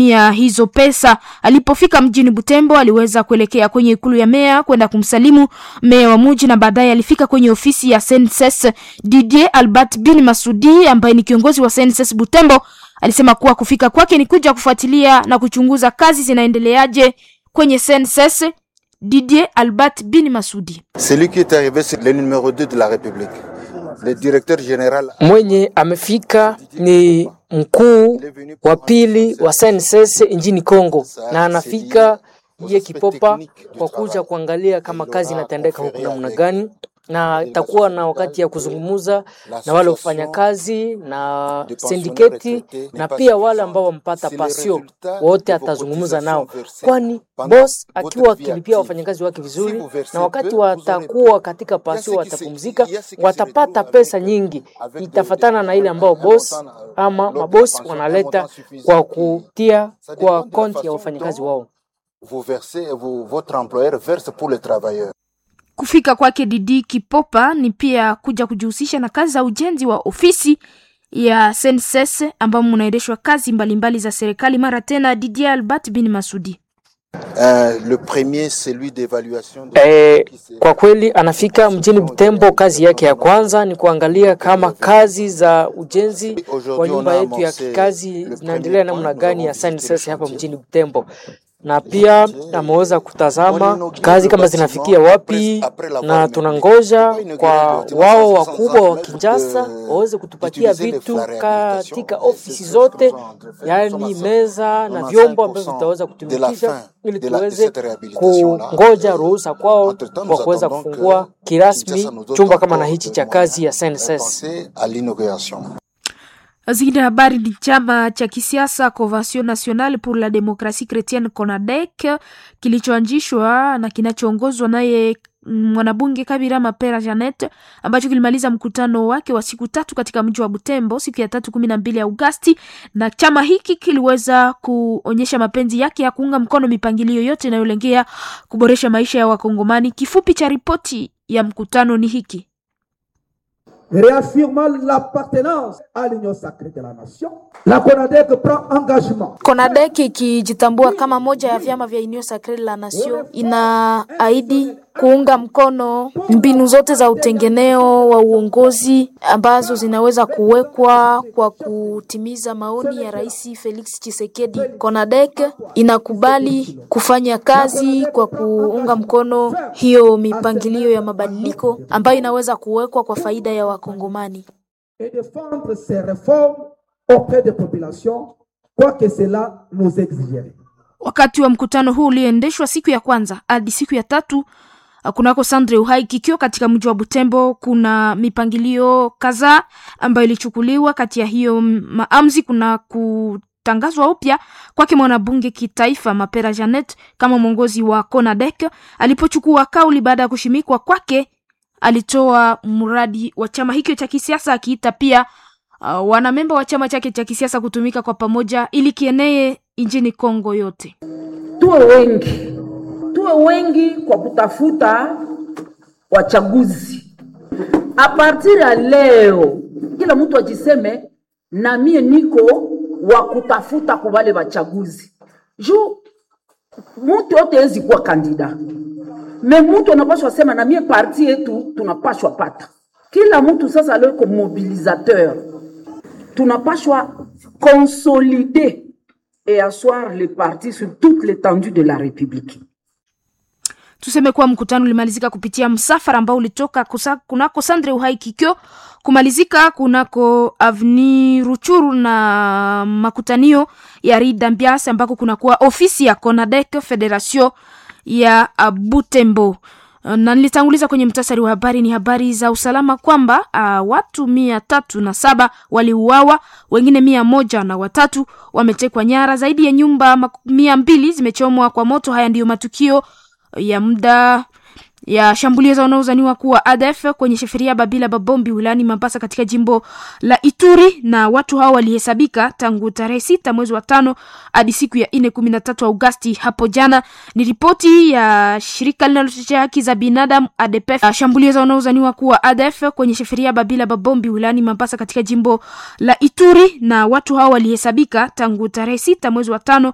ya hizo pesa. Alipofika mjini Butembo, aliweza kuelekea kwenye ikulu ya meya kwenda kumsalimu meya wa muji, na baadaye alifika kwenye ofisi ya SNCS. Didier Albert bin Masudi ambaye ni kiongozi wa SNCS Butembo alisema kuwa kufika kwake ni kuja kufuatilia na kuchunguza kazi zinaendeleaje kwenye SNCS. Didier Albert bin Masudi. Celui qui est arrivé c'est le numéro 2 de la République. Le directeur général Mwenye amefika ni mkuu wa pili wa SNCS nchini Kongo, na anafika iye Kipopa kwa kuja kuangalia kama kazi inatendeka huku namna gani, na itakuwa na wakati ya kuzungumuza na wale kufanya kazi na sindiketi na pia wale ambao wampata pasio wote, atazungumza nao, kwani boss akiwa akilipia wafanyakazi wake vizuri, na wakati watakuwa katika pasio watapumzika, watapata pesa nyingi, itafatana na ile ambao boss ama mabosi wanaleta kwa kutia kwa konti ya wafanyakazi wao. vous versez, vous, votre employeur verse pour le travailleur. Kufika kwake Didi Kipopa ni pia kuja kujihusisha na kazi za ujenzi wa ofisi ya SNCS ambamo mnaendeshwa kazi mbalimbali mbali za serikali. Mara tena Didier Albert bin Masudi. Euh, le premier, celui d'évaluation. de- E, kwa kweli anafika mjini Butembo. Kazi yake ya kwanza ni kuangalia kama kazi za ujenzi wa nyumba yetu ya kikazi zinaendelea namna gani ya SNCS hapa mjini Butembo, na pia ameweza kutazama kazi kama zinafikia wapi, na tunangoja kwa wao wakubwa wa Kinshasa waweze kutupatia vitu katika ofisi zote, yaani meza na vyombo ambavyo vitaweza kutumikisha ili tuweze kungoja ruhusa kwao kwa kuweza kufungua kirasmi chumba kama na hichi cha kazi ya SNCS. Penser à l'inauguration. Zingine habari ni chama cha kisiasa Convention Nationale pour la Democratie Chrétienne CONADEC kilichoanzishwa na kinachoongozwa naye mwanabunge Kabira Mapera Janet ambacho kilimaliza mkutano wake wa siku tatu katika mji wa Butembo siku ya tatu kumi na mbili Agosti, na chama hiki kiliweza kuonyesha mapenzi yake ya kuunga mkono mipangilio yote inayolengea kuboresha maisha ya Wakongomani. Kifupi cha ripoti ya mkutano ni hiki. réaffirmant l'appartenance à l'union sacrée de la nation, la CONADEC prend engagement CONADEC ikijitambua kama moja ya vyama vya Union Sacrée de la Nation inaahidi kuunga mkono mbinu zote za utengeneo wa uongozi ambazo zinaweza kuwekwa kwa kutimiza maoni ya Rais Felix Tshisekedi. CONADEC inakubali kufanya kazi kwa kuunga mkono hiyo mipangilio ya mabadiliko ambayo inaweza kuwekwa kwa faida ya Wakongomani. et défendre ces réformes auprès des populations, quoi que cela nous exigerait. Wakati wa mkutano huu ulioendeshwa siku ya kwanza hadi siku ya tatu uh, kunako Sandre Uhai kikiwa katika mji wa Butembo, kuna mipangilio kadhaa ambayo ilichukuliwa. Kati ya hiyo m- maamuzi kuna kutangazwa upya kwake mwanabunge kitaifa Mapera Janet kama mwongozi wa CONADEC. Alipochukua kauli baada ya kushimikwa kwake, alitoa mradi wa chama hicho cha kisiasa akiita pia uh, wanamemba wa chama chake cha kisiasa kutumika kwa pamoja ili kienee nchini Kongo yote. tuwe wengi, tuwe wengi kwa kutafuta wachaguzi. A partir ya leo, kila mtu ajiseme na mie niko wa kutafuta kubale wachaguzi juu mtu yote hezi kuwa kandida me mtu anapashwa sema na mie parti yetu tunapashwa pata. Kila mtu sasa leo iko mobilisateur, tunapashwa consolider et asseoir les partis sur toute l'étendue de la République. Tuseme kuwa mkutano ulimalizika kupitia msafara ambao ulitoka kusa, kunako Sandre Uhai Kikyo kumalizika kunako Avni Ruchuru na makutanio ya Rida Mbiasi ambako kunakuwa ofisi ya CONADEC Federation ya uh, Butembo. Uh, na nilitanguliza kwenye mtasari wa habari ni habari za usalama kwamba uh, watu mia tatu na saba waliuawa, wengine mia moja na watatu wametekwa nyara, zaidi ya nyumba mak- mia mbili zimechomwa kwa moto. Haya ndiyo matukio ya muda ya shambulio za wanaozaniwa kuwa ADF kwenye sheferia Babila Babombi wilayani Mambasa katika jimbo la Ituri, na watu hao walihesabika tangu tarehe sita mwezi wa tano hadi siku ya nne kumi na tatu Agosti hapo jana. Ni ripoti ya shirika linalotetea haki za binadamu ADPF. Uh, Shambulio za wanaozaniwa kuwa ADF kwenye sheferia Babila Babombi wilayani Mambasa katika jimbo la Ituri, na watu hao walihesabika tangu tarehe sita mwezi wa tano